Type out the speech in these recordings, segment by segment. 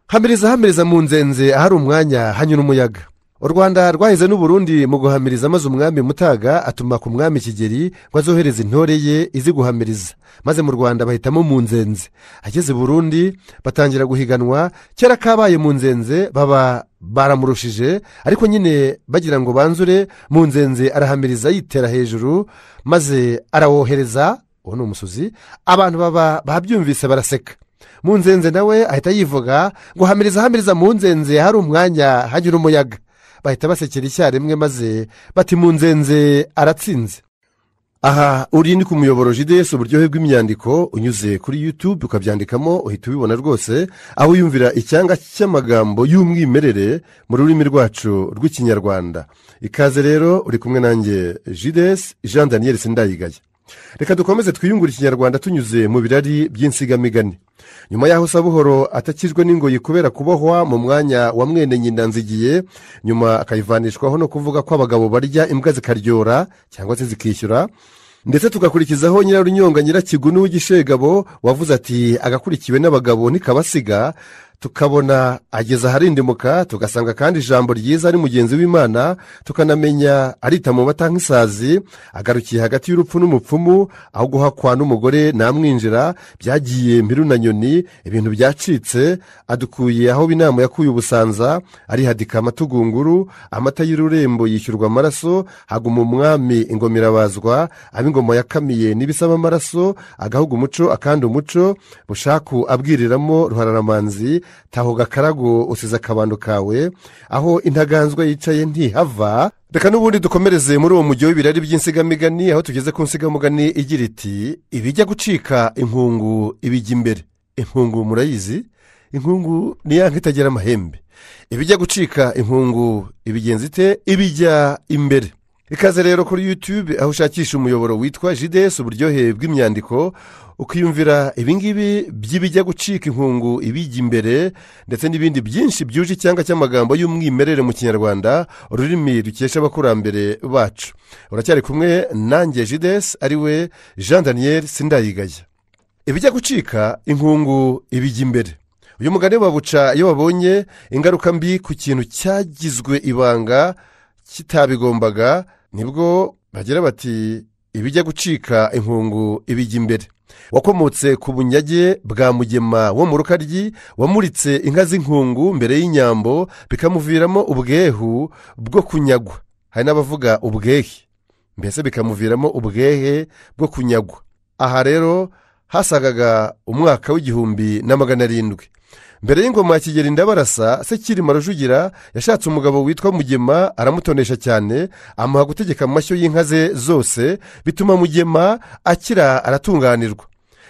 hamiriza hamiriza mu nzenze ahari umwanya hanyura umuyaga u rwanda rwahize n'uburundi mu guhamiriza maze umwami mutaga atuma ku mwami kigeri ngo azohereze intore ye izi guhamiriza maze mu rwanda bahitamo mu nzenze ageze burundi batangira guhiganwa kera kabaye mu nzenze baba baramurushije ariko nyine bagira ngo banzure mu nzenze arahamiriza yitera hejuru maze arawohereza uwo ni umusozi abantu baba babyumvise baraseka mu nzenze nawe ahita yivuga ngo hamiriza hamiriza mu nzenze hari umwanya hagira umuyaga bahita basekera icyarimwe maze bati mu nzenze aratsinze aha uri ni ku muyoboro jidesi uburyohe bw'imyandiko unyuze kuri yutube ukabyandikamo uhita ubibona rwose aho wiyumvira icyanga cy'amagambo y'umwimerere mu rurimi rwacu rw'ikinyarwanda ikaze rero uri kumwe nanjye jidesi jean daniel sindayigaya reka dukomeze twiyungure ikinyarwanda tunyuze mu birari by'insigamigani nyuma y'aho sabuhoro atakijwe n'ingoyi kubera kubohwa mu mwanya wa mwene nyina nzigiye nyuma akayivanishwaho no kuvuga ko abagabo barya imbwa zikaryora cyangwa se zikishyura ndetse tugakurikizaho nyirarunyonga nyirakigunu w'igishegabo wavuze ati agakurikiwe n'abagabo ntikabasiga tukabona ageze aharindimuka tugasanga kandi ijambo ryiza ari mugenzi w'imana tukanamenya arita mu mata nk'isazi agarukiye hagati y'urupfu n'umupfumu aho guhakwa n'umugore namwinjira byagiye mpiru na nyoni ibintu byacitse adukuye aho inama yakuye ubusanza arihadika amatugunguru amata y'ururembo yishyurwa amaraso haguma umwami ingoma irabazwa ab'ingoma yakamiye n'ibisaba amaraso agahuga umuco akandi umuco bushaku abwiriramo ruhararamanzi taho gakarago usize akabando kawe aho intaganzwa yicaye ntihava reka n'ubundi dukomereze muri uwo mujyi w'ibirari by'insigamigani aho tugeze ku nsigamugani igira iti ibijya gucika inkungu ibijya imbere inkungu murayizi inkungu ni ya itagira amahembe ibijya gucika inkungu ibigenza ite ibijya imbere ikaze rero kuri yutube aho ushakisha umuyoboro witwa jidesi uburyohe bw'imyandiko ukiyumvira ibingibi by'ibijya gucika inkungu ibijya imbere ndetse n'ibindi byinshi byuje icyanga cy'amagambo y'umwimerere mu kinyarwanda ururimi rukesha abakurambere bacu uracyari kumwe nanjye jidesi ariwe jean daniel sindayigaya ibijya gucika inkungu ibijya imbere uyu mugani babuca iyo babonye ingaruka mbi ku kintu cyagizwe ibanga kitabigombaga nibwo bagira bati ibijya gucika inkungu ibijya imbere wakomotse ku bunyage bwa mugema wo mu rukaryi wamuritse inka z'inkungu mbere y'inyambo bikamuviramo ubwehu bwo kunyagwa hari n'abavuga ubwehe mbese bikamuviramo ubwehe bwo kunyagwa aha rero hasagaga umwaka w'igihumbi na magana arindwi mbere y'ingoma ya kigeli ndabarasa se kirima rujugira yashatse umugabo witwa mugema aramutonesha cyane amuha gutegeka amashyo y'inka ze zose bituma mugema akira aratunganirwa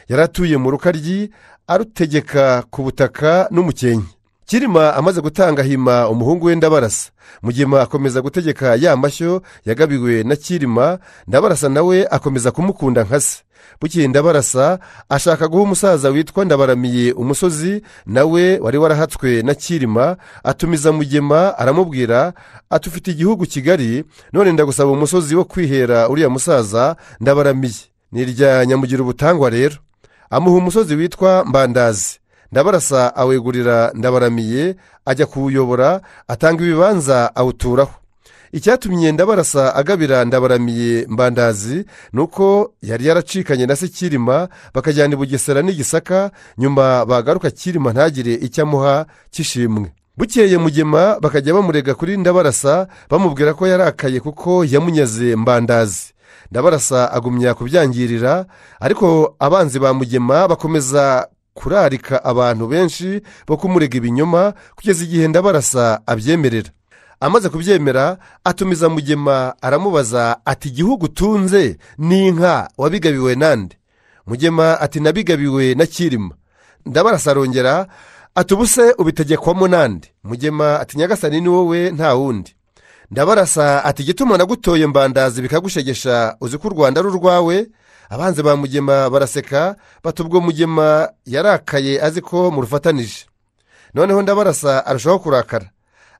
yaratuye mu rukaryi arutegeka ku butaka n'umukenke kirima amaze gutanga hima umuhungu we ndabarasa mugema akomeza gutegeka ya mashyo yagabiwe na kirima ndabarasa nawe akomeza kumukunda nka se bukeye ndabarasa ashaka guha umusaza witwa ndabaramiye umusozi nawe wari warahatswe na kirima atumiza mugema aramubwira atufite igihugu kigali none ndagusaba umusozi wo kwihera uriya musaza ndabaramiye ni irya nyamugira ubutangwa rero amuha umusozi witwa mbandazi ndabarasa awegurira ndabaramiye ajya kuwuyobora atanga ibibanza awuturaho icyatumye ndabarasa agabira ndabaramiye mbandazi ni uko yari yaracikanye na se kirima bakajyana i bugesera n'igisaka nyuma bagaruka kirima ntagire icyo amuha cy'ishimwe bukeye mugema bakajya bamurega kuri ndabarasa bamubwira ko yarakaye kuko yamunyaze mbandazi ndabarasa agumya kubyangirira ariko abanzi ba mugema bakomeza kurarika abantu benshi bo kumurega ibinyoma kugeza igihe ndabarasa abyemerera amaze kubyemera atumiza mugema aramubaza ati igihugu utunze ni inka wabigabiwe nande mugema ati nabigabiwe na kirima ndabarasa arongera ati ubuse ubitegekwamo nande mugema ati nyagasani ni wowe nta wundi ndabarasa ati igituma nagutoye mbandazi bikagushegesha uzi ko u rwanda ari urwawe abanzi ba mugema baraseka bati ubwo mugema yarakaye azi ko murufatanije noneho ndabarasa arushaho kurakara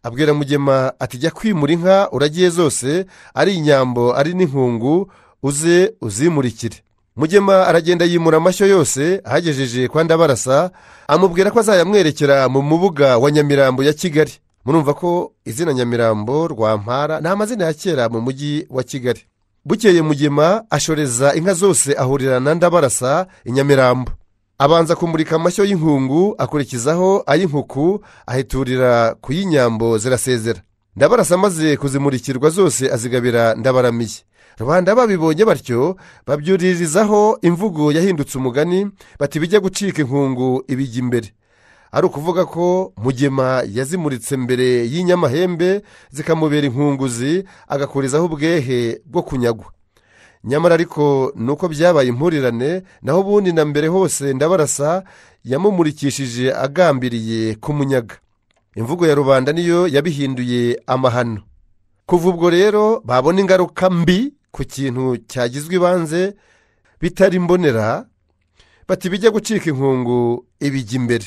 abwira mugema ati jya kwimura inka uragiye zose ari inyambo ari n'inkungu uze uzimurikire mugema aragenda yimura amashyo yose ahagejeje kwa ndabarasa amubwira ko azayamwerekera mu mubuga wa nyamirambo ya kigali murumva ko izina nyamirambo rwampara ni amazina ya kera mu mujyi wa kigali bukeye mugema ashoreza inka zose ahurira na ndabarasa i nyamirambo abanza kumurika amashyo y'inkungu akurikizaho ay'inkuku ahiturira ku y'inyambo zirasezera ndabarasa amaze kuzimurikirwa zose azigabira ndabaramiye rubanda babibonye batyo babyuririzaho imvugo yahindutse umugani bati bijya gucika inkungu ibijya imbere ari ukuvuga ko mugema yazimuritse mbere y'inyamahembe zikamubera inkunguzi agakurizaho ubwehe bwo kunyagwa nyamara ariko ni uko byabaye impurirane naho ubundi na mbere hose ndabarasa yamumurikishije agambiriye kumunyaga imvugo ya rubanda niyo yabihinduye amahano kuva ubwo rero babona ingaruka mbi ku kintu cyagizwe ibanze bitari mbonera bati bijya gucika inkungu ibijya imbere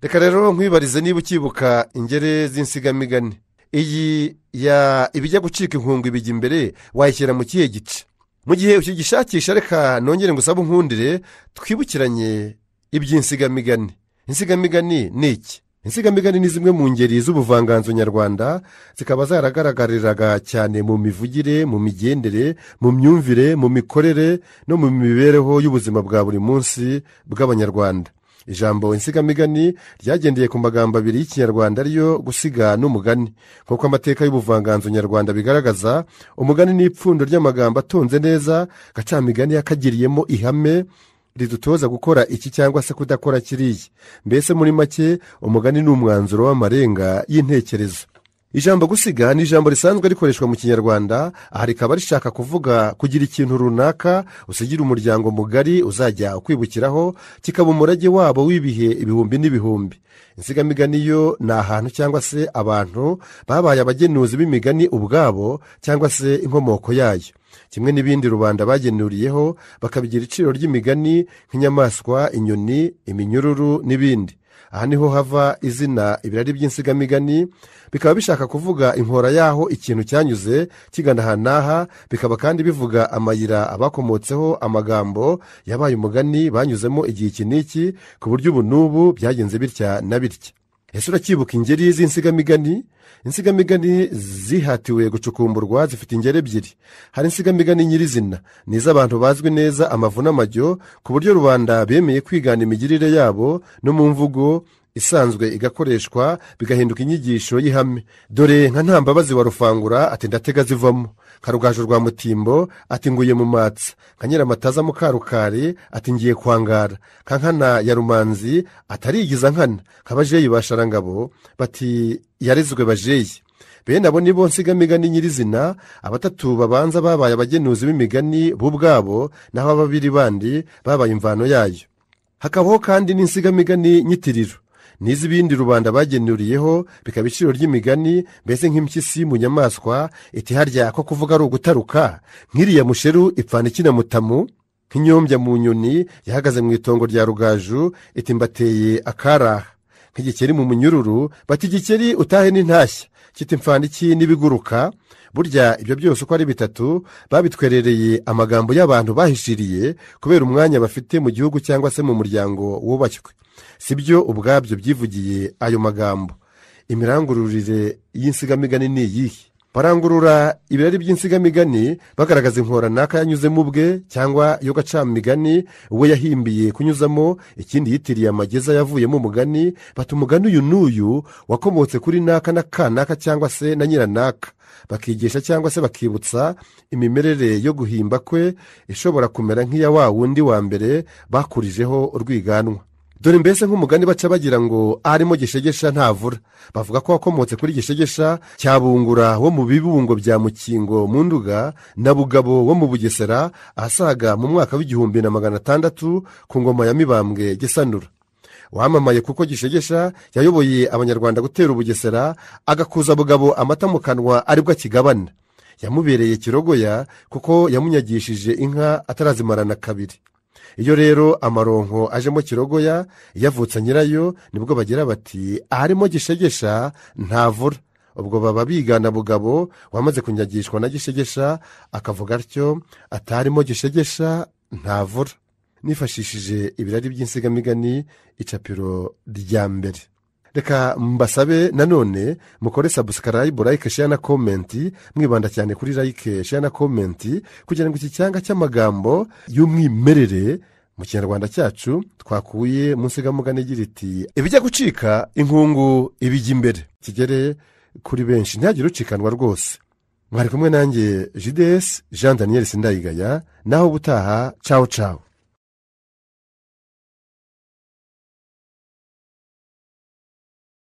reka rero nkwibarize niba ukibuka ingeri z'insigamigani iyi ya ibijya gucika inkungu ibijya imbere wayishyira mu kihe gice mu gihe ukigishakisha reka nongere ngo usabe unkundire twibukiranye iby'insigamigani insigamigani ni iki insigamigani ni zimwe mu ngeri z'ubuvanganzo nyarwanda zikaba zaragaragariraga cyane mu mivugire mu migendere mu myumvire mu mikorere no mu mibereho y'ubuzima bwa buri munsi bw'abanyarwanda ijambo insigamigani ryagendeye ku magambo abiri y'ikinyarwanda ariyo gusiga n'umugani nk'uko amateka y'ubuvanganzo nyarwanda bigaragaza umugani ni ipfundo ry'amagambo atonze neza gacamigani yakagiriyemo ihame ridutoza gukora iki cyangwa se kudakora kiriya mbese muri make umugani ni umwanzuro w'amarenga y'intekerezo ijambo gusiga ni ijambo risanzwe rikoreshwa mu kinyarwanda aha rikaba rishaka kuvuga kugira ikintu runaka usigira umuryango mugari uzajya ukwibukiraho kikaba umurage wabo w'ibihe ibihumbi n'ibihumbi insigamigani yo ni ahantu cyangwa se abantu babaye abagenuzi b'imigani ubwabo cyangwa se inkomoko yayo kimwe n'ibindi rubanda bagenuriyeho bakabigira iciro ry'imigani nk'inyamaswa inyoni iminyururu n'ibindi aha niho hava izina ibirari by'insigamigani bikaba bishaka kuvuga inkora y'aho ikintu cyanyuze kigana aha n'aha bikaba kandi bivuga amayira abakomotseho amagambo yabaye umugani banyuzemo igihe iki n'iki ku buryo ubu n'ubu byagenze bitya na bitya ese uracyibuka ingeri z'insigamigani insigamigani zihatiwe gucukumburwa zifite ingeri ebyiri hari insigamigani nyirizina ni iz'abantu bazwi neza amavu n'amajyo ku buryo rubanda bemeye kwigana imigirire yabo no mu mvugo isanzwe igakoreshwa bigahinduka inyigisho y'ihame dore nka ntambabazi wa rufangura ati ndatega zivamo nka rugaju rwa mutimbo ati nguye mu matsa nka nyiramataza mukarukari ati ngiye kwangara nka nkana ya rumanzi atarigiza nkana nka bajeyi basharangabo bati yarezwe bajeyi bene abo ni bo nsigamigani nyirizina abatatu babanza babaye abagenuzi b'imigani bo ubwabo naho ababiri bandi babaye imvano yayo hakabaho kandi n'insigamigani nyitiriro n'iz'ibindi rubanda bagenuriyeho bikaba iciro ry'imigani mbese nk'impyisi mu nyamaswa iti harya ko kuvuga ari ugutaruka nk'iriya musheru ipfana ikina mutamu nk'inyombya mu nyoni yahagaze mu itongo rya rugaju iti mbateye akaraha nk'igikeri mu munyururu bati igikeri utahe n'intashya kita imfana iki n'ibiguruka burya ibyo byose uko ari bitatu babitwerereye amagambo y'abantu bahishiriye kubera umwanya bafite mu gihugu cyangwa se mu muryango wubashywe si byo ubwabyo byivugiye ayo magambo imirangururire y'insigamigani ni iyihe barangurura ibirari by'insigamigani bagaragaza inkoranaka yanyuzemo ubwe cyangwa iyo gacamigani we yahimbiye kunyuzamo ikindi yitiriye amageza yavuyemo umugani bata umugani uyu n'uyu wakomotse kuri naka na kanaka cyangwa se na nyiranaka bakigisha cyangwa se bakibutsa imimerere yo guhimba kwe ishobora kumera nk'iya wa wundi wa mbere bakurijeho urwiganwa dore mbese nk'umugani baca bagira ngo arimo gishegesha ntavura bavuga ko wakomotse kuri gishegesha cya bungura wo mu bibungo bya mukingo mu nduga na bugabo wo mu bugesera ahasaga mu mwaka w'igihumbi na magana atandatu ku ngoma ya mibambwe gisanura wamamaye kuko gishegesha yayoboye abanyarwanda gutera ubugesera agakuza bugabo amata mu kanwa aribwo akigabana yamubereye kirogoya kuko yamunyagishije inka atarazimarana kabiri iyo rero amaronko ajemo kirogoya iyo avutse nyirayo nibwo bagira bati aharimo gishegesha ntavura ubwo baba bigana bugabo wamaze kunyagishwa na gishegesha akavuga atyo atarimo gishegesha ntavura nifashishije ibirari by'insigamigani icapiro rya mbere reka mbasabe nanone mukore sabusikarayibu layike sheya na komenti mwibanda cyane kuri layike sheya na komenti kugira ngo iki cyanga cy'amagambo y'umwimerere mu kinyarwanda cyacu twakuye mu nsigamugani igira iti ibijya gucika inkungu ibijya imbere kigere kuri benshi ntihagire ucikanwa rwose mwari kumwe nanjye jidesi jean daniel sindayigaya naho ubutaha cawo cawo